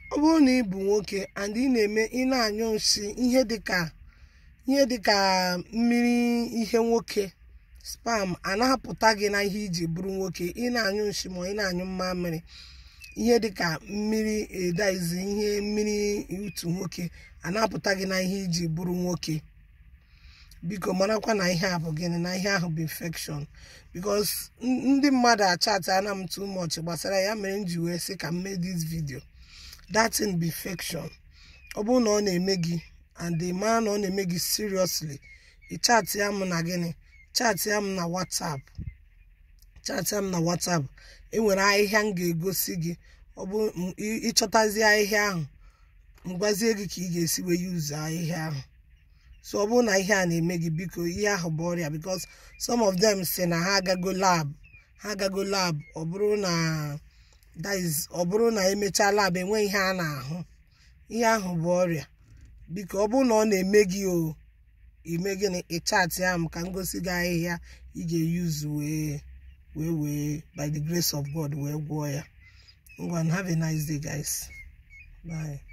ọ bụrụ na ị bụ nwoke and ị na-eme ị na-anyụ nsị ihe dịka ihe dịka mmiri ihe nwoke spam a-apụta gị na ihe iji bụrụ nwoke ị na-anyụ nsị ma ị na-anyụ mmamịrị ihe dịka mmiri edaizi ihe mmiri utu nwoke a na-apụta gị na ihe iji bụrụ nwoke biko marakwa na ihe a bụ gịnị na ihe ahụ bụ infection because ndị mmadụ achatị ana m too much gbasara ya mere m ji wee sị ka m mee this video that thing bụ infection ọ bụrụ na ọ na-eme gị and ị mara na ọ na-eme gị seriously ị chatị ya m na gịnị chatị ya m na whatsapp chatị ya m na whatsapp enwere ahịhịa m ga-egosi gị ọ bụ ịchọtazi ahịhịa ahụ m gwazie gị ka ị ga-esi wee yuzu ahịhịa ahụ so ọ bụrụ na ihe a na-eme gị biko ihe ahụ bụ ọrịa because some of them si na ha agago lab ha agago lab ọ bụrụ na that is ọ bụrụ na emechaa lab enweghị ihe a na-ahụ ihe ahụ bụ ọrịa biko ọ bụrụ na ọ na-eme gị o ime gịnị ịchatị ya m ka m gosi gị ahịhịa ị ga-eyuzu wee wee wee by the grace of God wee gwọọ ya ngwa have a nice day guys bye